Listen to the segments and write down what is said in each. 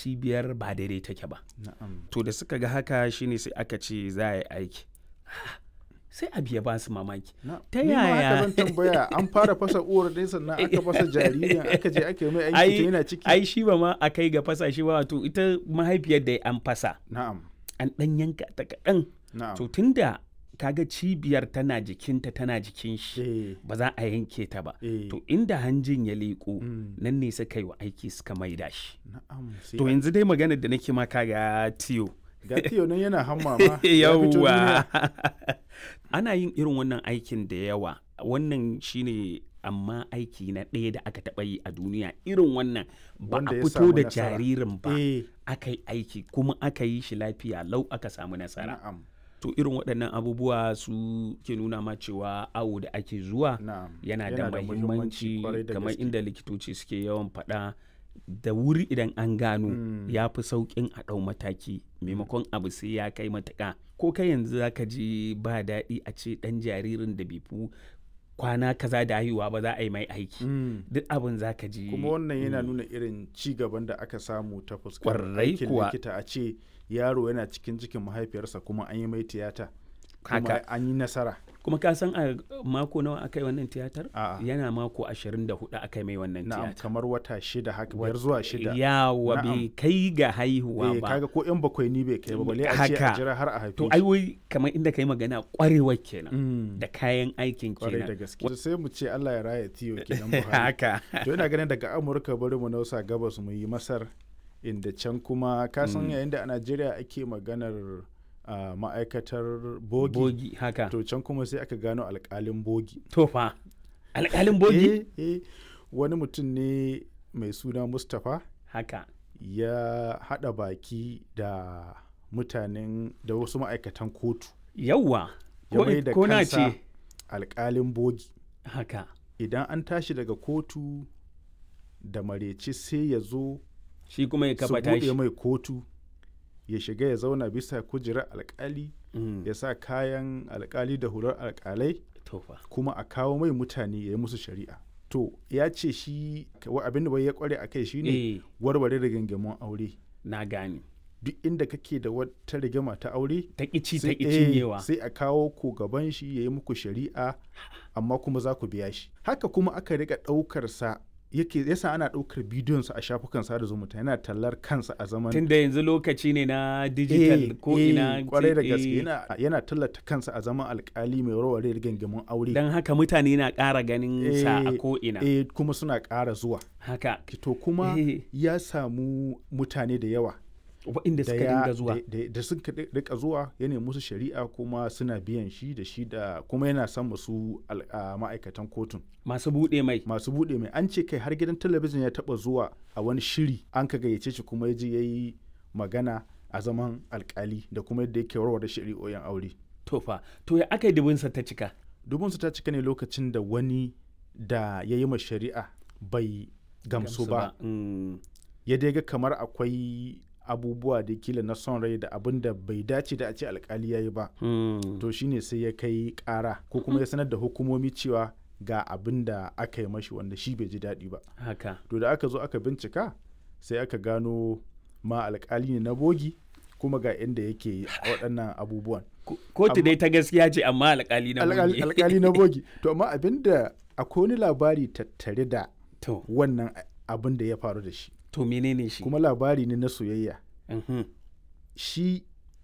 cibiyar ba daidai take ba na'am to da suka ga haka shine sai aka ce za a yi aiki sai abu ya ba su mamaki na Ta ni ma haka yaya? zan tambaya an fara fasa uwar ne sannan aka fasa jaririn aka je aka yi mai aiki ai tun yana ciki ai shi ba ma a kai ga fasa shi ba wato ita mahaifiyar da an fasa na'am an ɗan yanka ta kaɗan na'am to tunda kaga cibiyar tana jikinta tana jikin shi eh ba za a yanke ta ba eh to inda hanjin ya leƙo mm, nan ne suka yi wa aiki suka maida shi na'am sai to an- yanzu dai maganar da nake maka ga tiyo ga tiyo nan yana hamma ma ya fito yawwa duniya. ana yin irin wannan aikin da yawa wannan shine amma aiki na ɗaya da aka taɓa yi a duniya irin wannan ba Wanda a ya fito samu da nasara. jaririn ba eh aka yi aiki kuma aka yi shi lafiya lau aka samu nasara na'am to irin waɗannan abubuwa su ke nuna ma cewa awo da ake zuwa na'am yana da mahimmanci kwarai da kamar gaske. inda likitoci suke yawan faɗa da wuri idan an gano Mm. ya fi sauƙin a ɗau mataki maimakon abu sai ya kai matuƙa ko kai yanzu za ka ji ba daɗi a ce ɗan jaririn da bai fi kwana kaza da haihuwa ba za a yi mai aiki Mm. duk abin za ka ji kuma wannan yana nuna irin ci gaban da aka samu ta fuskar Kwarai aikin kuwa. likita a ce yaro yana cikin cikin mahaifiyarsa kuma an yi mai tiyata kuma Haka. an yi nasara kuma ka san a mako nawa aka yi wannan tiyatar A'a. yana mako 24 aka yi mai wannan na'am tiyatar kamar wata shida haka biyar zuwa shida yawa Na'am. bai kai ga haihuwa eh ba kaga ko yan bakwai ni bai kai ba balle a ce a Haka. jira har a haife to shi. ai wai kamar inda kai magana kwarewar kenan Mm. da kayan aikin kwarai da kenan gaske sai mu ce Allah ya raya tiyo kenan Buhari haka to ina ganin daga Amurka bari mu nausa gabas mu yi Masar inda can kuma ka san Mm. yayin da a Najeriya ake maganar ah, ma'aikatar bogi, bogi haka to can kuma sai aka gano alkalin bogi to fa alƙalin bogi eh, eh, wani mutum ne mai suna Mustapha haka ya haɗa baki da mutanen da wasu ma'aikatan kotu yawwa ya ko, mai da ko na kansa ce alkalin bogi haka idan an tashi daga kotu da mareci sai ya zo shi kuma ya su kafa buɗe tashi mai kotu ya shiga ya zauna bisa kujerar alkali Mm, ya sa kayan alkali da hular alkalai to fa kuma a kawo mai mutane ya yi musu shari'a to ya ce shi wa- abin da bai ya kware a kai shine eh warware rigingimun aure na gane duk inda kake da wata rigima ta aure ta ƙici ta sai- ƙi eh, cinyewa sai a kawo ku gaban shi ya yi muku shari'a amma kuma za ku biya shi haka kuma aka riga ɗaukar sa yake yasa ana ɗaukar bidiyon sa a shafukan sada zumunta yana tallar kansa a zaman tunda yanzu lokaci ne na digital ko ina kwarai da eh, gaske yana, yana tallata kansa a zaman alkali mai warware rigingimun aure don haka mutane na ƙara ganin sa a Eh, ko ina eh, kuma suna ƙara zuwa haka to kuma Eh. ya samu mutane da yawa waɗanda da suka ya- dinga zuwa da- da- da suka ri- rika zuwa ya nemi musu shari'a kuma suna biyan shi da shi da kuma yana son musu al- a ma'aikatan kotun masu buɗe mai masu buɗe mai an ce kai har gidan talabijin ya taɓa zuwa a wani shiri an ka gayyace shi kuma ya je ya yi magana a zaman alkali da kuma yadda yake warware shari'o'in aure to fa to ya aka yi dubinsa ta cika dubinsu ta cika ne lokacin da wani da ya yi ma shari'a bai gamsu ba Mm, ya dai ga kamar akwai abubuwa da kila na son rai da abin da bai dace da a ce alkali ya yi ba mm. to shine sai ya kai kara ko kuma ya sanar da hukumomi cewa ga abin da aka yi mashi wanda shi bai ji daɗi ba haka to da aka zo aka bincika sai aka gano ma alkali ne na bogi kuma ga inda yake waɗannan abubuwan Ko- kotu Amma- dai ta gaskiya ce amma alƙali na Alƙal- bogi. alkali na bogi to amma abin da akwai wani labari tattare da to wannan abin da ya faru da shi to menene shi kuma labari ne na soyayya Mhm. shi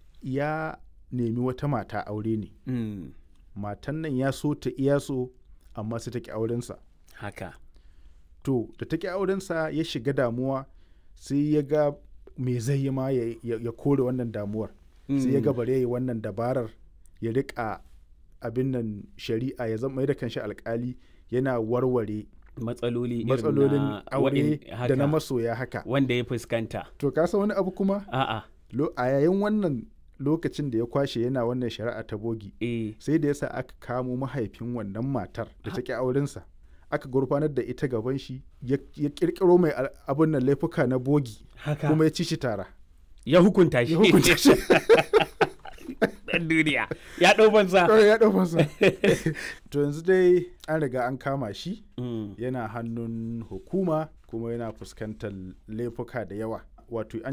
ya nemi wata mata aure ne Mm, matan nan ya so ta iya so amma sai ta ki aurensa haka to da ta ki aurensa ya shiga damuwa sai ya ga me zai yi ma ya, ya- ya kore wannan damuwar sai ya ga Mm, bare ya yi wannan dabarar ya rika abin nan shari'a ya zama mai da kanshi alkali yana warware matsaloli irin matsalolin na aure waɗin- da haka, na masoya haka wanda ya fuskanta to ka san wani abu kuma a'a Lo- a yayin wannan lokacin da ya kwashe yana wannan shari'a ta bogi eh sai da yasa aka kamo mahaifin wannan matar da ta ki aurensa aka gurfanar da ita gaban shi ya ya kirkiro mai al- abin nan laifuka na bogi haka kuma ya ci shi tara ya hukunta shi ya hukunta shi dan duniya ya ɗau banza kawai ya ɗau masa to yanzu dai an riga an kama shi Mm. yana hannun hukuma kuma yana fuskantar laifuka da yawa wato an